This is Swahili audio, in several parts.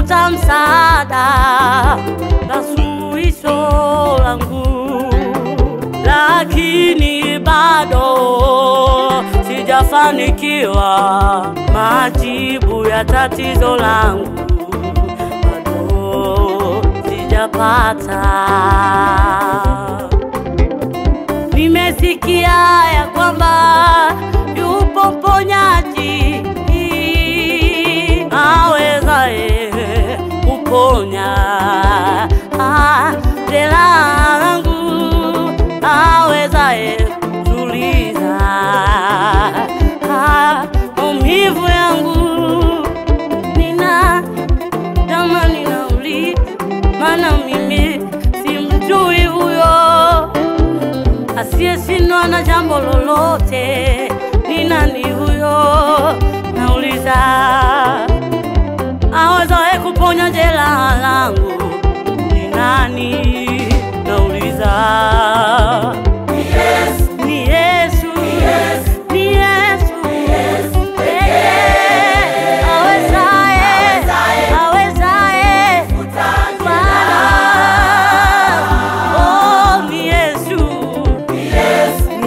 nimepata msaada na suluhisho langu, lakini bado sijafanikiwa majibu ya tatizo langu, bado sijapata. Nimesikia ya kwamba yupo mponyaji awezaye kuponya ah, jeraha langu, awezaye kutuliza ah, maumivu yangu. Nina tamani nauli, maana mimi simjui huyo asiyeshindwa na jambo lolote. Ni nani huyo? Nauliza, awezaye kuponya jeraha langu ni nani? Nauliza, ni Yesu, ni Yesu pekee awezaye, awezaye Bwana. Oh, ni Yesu, ni Yesu,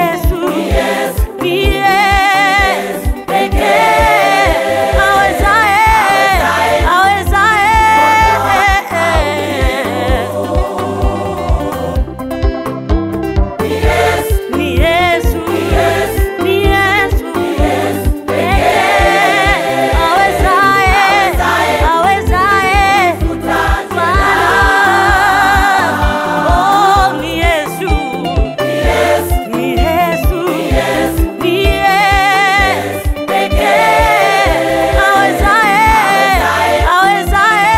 ni Yesu pekee awezaye, awezaye. Ni Yesu, ni Yesu pekee awezaye, awezaye Bwana. Oh, ni Yesu, ni Yesu, ni Yesu pekee awezaye, awezaye.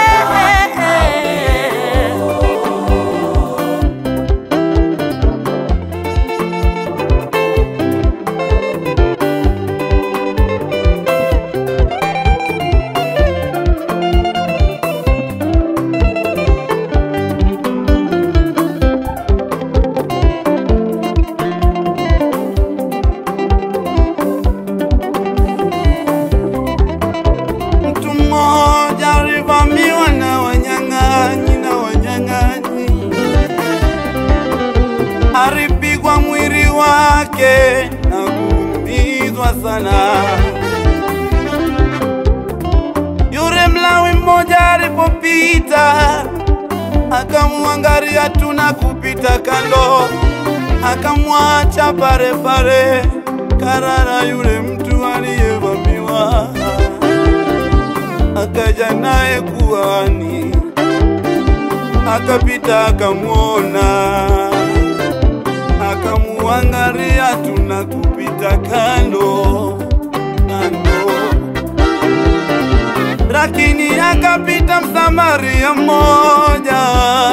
Mtu mmoja alivamiwa na wanyang'anyi na wanyang'anyi, alipigwa mwili wake na kuumizwa sana. Yule Mlawi mmoja alipopita, akamwangalia tu na kupita kando, akamwacha pale pale karara yule mtu aliyevamiwa akaja naye kuhani, akapita akamwona, akamuangalia tu na kupita kando kando, lakini akapita Msamaria mmoja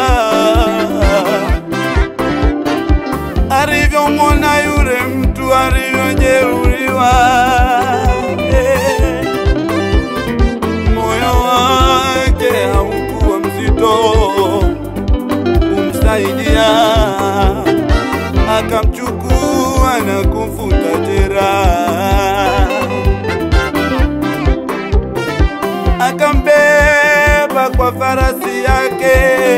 alivyomwona yule mtu alivyojeruhiwa eh moyo wake haukuwa mzito kumsaidia, akamchukua na kumfuta jeraha, akambeba kwa farasi yake